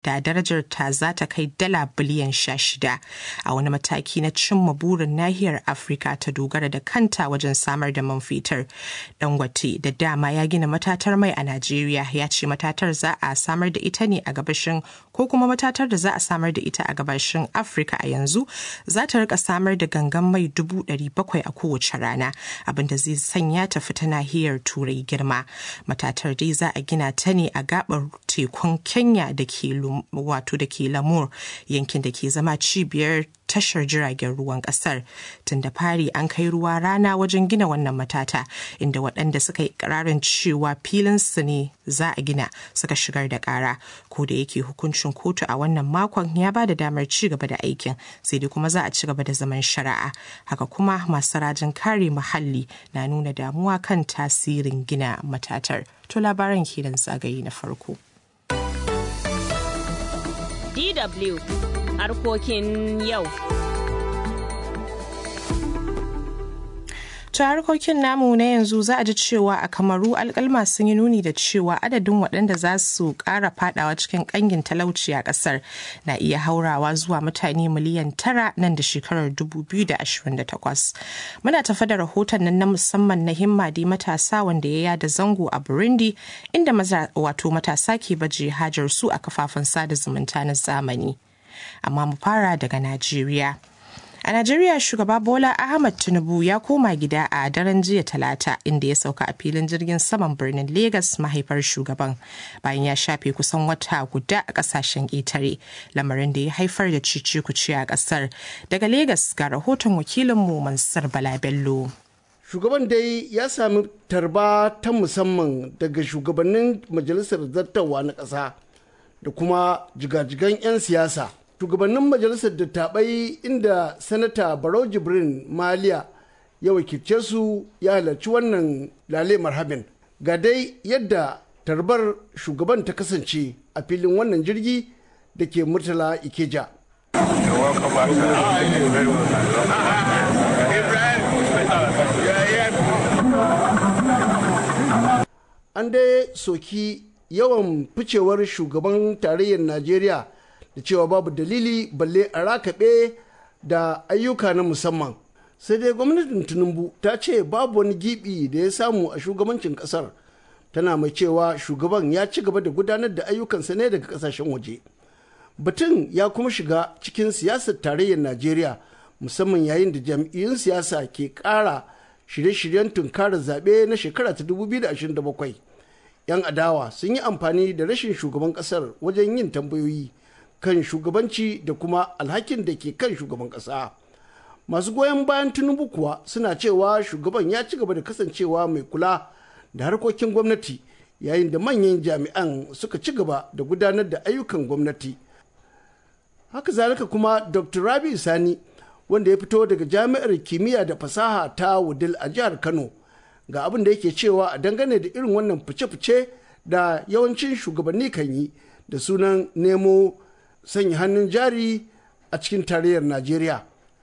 da darajar ta za ta kai dala biliyan sha shida a wani mataki na cimma burin nahiyar Afirka ta dogara da kanta wajen samar da man fetur. Dangote da dama ya gina matatar mai a Najeriya ya ce matatar za a samar da ita ne a gabashin ko kuma matatar da za a samar da ita a gabashin Afirka a yanzu za ta rika samar da gangan mai dubu ɗari bakwai a kowace rana abinda zai sanya ta fita nahiyar turai girma matatar dai za a gina ta ne a gabar tekun kenya da ke wato da ke lamur yankin da ke zama cibiyar tashar jiragen ruwan kasar tun da fari an kai ruwa rana wajen gina wannan matata inda waɗanda suka yi ƙararin cewa filin su ne za a gina suka shigar da ƙara ko da yake hukuncin kotu a wannan makon ya ba da damar ci gaba da aikin sai dai kuma za a ci gaba da zaman shari'a haka kuma masu rajin kare muhalli na nuna damuwa kan tasirin gina matatar to labaran kenan zagaye na farko DW harkokin yau. ta harkokin namu na yanzu za a ji cewa a kamaru alkalma sun yi nuni da cewa adadin waɗanda za su ƙara fadawa cikin ƙangin talauci a ƙasar na iya haurawa zuwa mutane miliyan tara nan da shekarar 2028 muna tafa da rahoton nan na musamman na himmadi matasa wanda ya yada zango a burundi inda wato matasa ke baje hajar su a kafafen sada zumunta na zamani amma mu fara daga najeriya A Najeriya shugaba Bola Ahmad Tinubu ya koma gida a daren jiya talata inda ya sauka a filin jirgin saman birnin Legas mahaifar shugaban bayan ya shafe kusan wata guda a kasashen ƙetare lamarin da ya haifar da cici kuci a ƙasar. Daga Legas ga rahoton wakilinmu Mansur Bala Bello. Shugaban dai ya sami tarba ta musamman daga shugabannin majalisar zartawa na ƙasa da kuma jigajigan 'yan siyasa. shugabannin majalisar dattabai inda sanata barau jibrin maliya ya wakilce su ya halarci wannan lale marhabin ga dai yadda tarbar shugaban ta kasance a filin wannan jirgi da ke murtala ikeja an dai soki yawan ficewar shugaban tarayyar najeriya da cewa babu dalili balle a rakaɓe da ayyuka na musamman sai dai gwamnatin tinubu ta ce babu wani gibi da ya samu a shugabancin kasar tana mai cewa shugaban ya ci gaba da gudanar da ayyukansa ne daga kasashen waje batun ya kuma shiga cikin siyasar tarayyar najeriya musamman yayin da jam'iyyun siyasa ke ƙara shirye-shiryen tunkarar zaɓe na shekara ta 2027 'yan adawa sun yi amfani da rashin shugaban ƙasar wajen yin tambayoyi kan shugabanci da kuma alhakin da ke kan shugaban ƙasa. Masu goyon bayan Tinubu kuwa suna cewa shugaban ya ci gaba da kasancewa mai kula da harkokin gwamnati yayin da manyan jami'an suka ci gaba da gudanar da ayyukan gwamnati. Haka zalika kuma Dr. Rabi Sani wanda ya fito daga jami'ar kimiyya da fasaha ta Wudil a jihar Kano ga abin da yake cewa a dangane da irin wannan fice-fice da yawancin shugabanni kan yi da sunan nemo sanya hannun jari a cikin tarayyar Najeriya.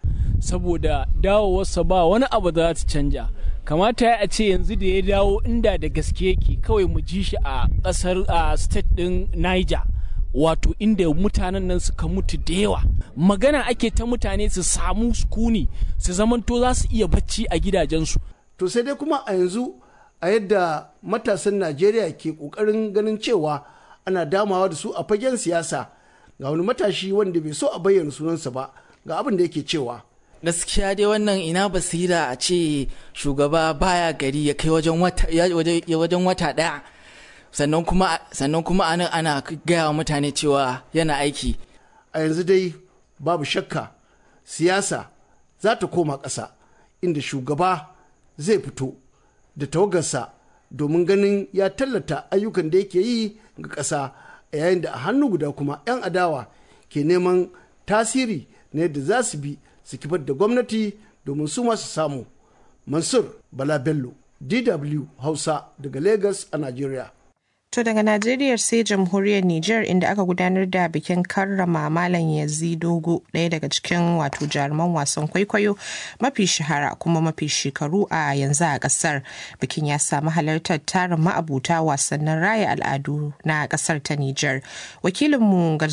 Saboda dawowarsa ba wani abu za ta canja. Kamata ya ce yanzu da ya dawo inda da gaske yake kawai mu ji shi a ƙasar a state ɗin Niger. Wato inda mutanen nan suka mutu da yawa. Magana ake ta mutane su samu sukuni su zamanto za su iya bacci a gidajensu. To sai dai kuma a yanzu a yadda matasan Najeriya ke ƙoƙarin ganin cewa ana damawa da su a fagen siyasa. ga wani matashi wanda bai so a bayyana sunansa ba ga abin da yake cewa gaskiya dai wannan ina basira a ce shugaba baya gari ya kai wajen wata wajen wata daya sannan kuma sannan kuma anan ana gaya wa mutane cewa yana aiki a yanzu dai babu shakka siyasa za ta koma ƙasa inda shugaba zai fito da tawagarsa domin ganin ya tallata ayyukan da yake yi ga ƙasa yayin da a hannu guda kuma 'yan adawa ke neman tasiri na yadda za su bi su kifar da gwamnati domin su masu samu mansur bala bello dw hausa daga lagos a nigeria To daga Najeriya sai jamhuriyar Nijar inda aka gudanar da bikin karrama Malam Yazi Dogo ɗaya daga cikin wato jaruman wasan kwaikwayo mafi shahara kuma mafi shekaru a yanzu a ƙasar. Bikin ya samu halartar tarin ma'abuta wasannin raya al'adu na ƙasar ta Nijar. Wakilinmu